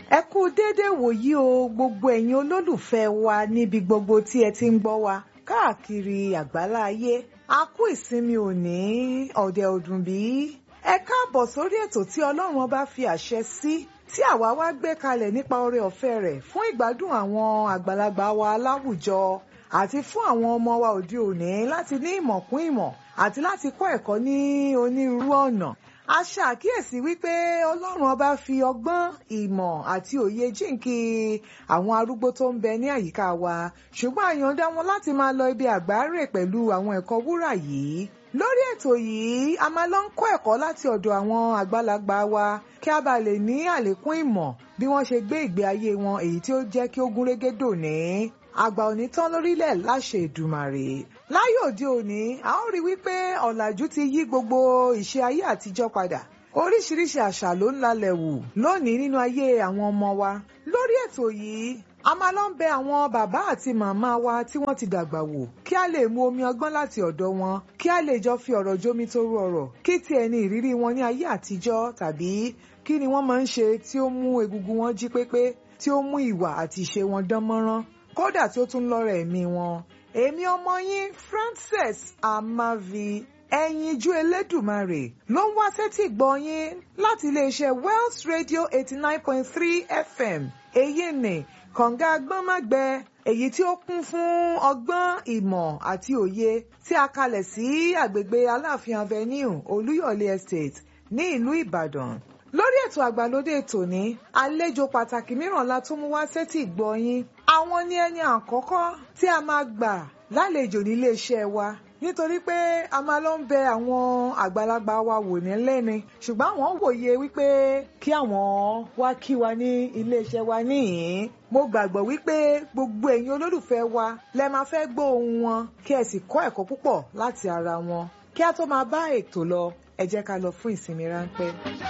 ẹ kú déédéé wòyí o gbogbo ẹ̀yin olólùfẹ́ wa níbi gbogbo tí ẹ ti ń gbọ́ wa káàkiri àgbálá ayé a kú ìsinmi òní ọ̀dẹ̀ ọdún bí ẹ káàbọ̀ sórí ètò tí ọlọ́run ọba fi àṣẹ sí tí àwa wá gbé kalẹ̀ nípa oore ọ̀fẹ́ rẹ̀ fún ìgbádùn àwọn àgbàlagbà wa láwùjọ àti fún àwọn ọmọ wa òde òní láti ní ìmọ̀ kún ìmọ̀ àti láti kọ́ ẹ̀kọ́ ní onírúurú ọ̀nà a ṣàkíyèsí wípé ọlọ́run ọba fi ọgbọ́n ìmọ̀ àti òye jíǹkí àwọn arúgbó tó ń bẹ ní àyíká wa ṣùgbọ́n àyàndá wọn láti máa lọ ibi àgbáre pẹ̀lú àwọn ẹ̀kọ́ wúrà yìí lórí ètò yìí a máa lọ ń kọ́ ẹ̀kọ́ láti ọ̀dọ̀ àwọn àgbàlagbà wa kí a bá lè ní àlékún ìmọ̀ bí wọ́n ṣe gbé ìgbé ayé wọn èyí tí ó jẹ́ kí ó gúnrégé dòní àgbà òní tán lórílẹ̀ láṣẹ Èdùmàrè láyé òde òní a ó rí wípé ọ̀làjú ti yí gbogbo ìṣe ayé àtijọ́ padà oríṣiríṣi àṣà ló ń lalẹ̀ wù lónìí nínú ayé àwọn ọmọ wa lórí ètò yìí a máa lọ ń bẹ àwọn bàbá àti màmá wa tí wọ́n ti dàgbà wò kí a lè mu omi ọgbọ́n láti ọ̀dọ̀ wọn kí a lè jọ fi ọ̀rọ̀ jómi toro ọ̀rọ̀ kí tiẹ̀ ní ìrírí wọn ní ayé àtijọ́ tàbí kí ni wọ́n máa ń ṣe tí ó mú egungun wọn jí pépé tí ó mú ìwà àti ìṣe wọn dán mọ́rán kódà tí ó tún lọ́rọ̀ ẹ̀mí wọn èmi ọmọ yín Frances Amavi ẹyinjú Elédùmarè ló ń wá sétí gbọ́ yín láti iléeṣẹ́ Wells Radio eighty nine point three FM èyí ni kànga agbọ́nmágbẹ èyí tí ó kún fún ọgbọ́n ìmọ̀ àti òye tí a kalẹ̀ sí àgbègbè Aláàfin Avenue Olúyọ̀lé Estate ní ìlú Ìbàdàn lórí ètò àgbàlódé tòní àlejò pàtàkì mìíràn la tún mú wá sétí gbọ́ yín àwọn ní ẹni àkọ́kọ́ tí a máa gbà lálejò nílé iṣẹ́ wa nítorí pé a máa lọ ń bẹ àwọn àgbàlagbà wa wò ní lẹ́ni ṣùgbọ́n àwọn wòye wípé kí àwọn wá kí wa ní iléeṣẹ́ wa níhìn mo gbàgbọ́ wípé gbogbo ẹ̀yin olólùfẹ́ wa lẹ máa fẹ́ gbọ́ ohùn wọn kí ẹ sì kọ́ ẹ̀kọ́ púpọ̀ láti ara wọn kí a tó máa bá ètò lọ ẹ jẹ́ ká lọ fún ìsinmi ráńpẹ́.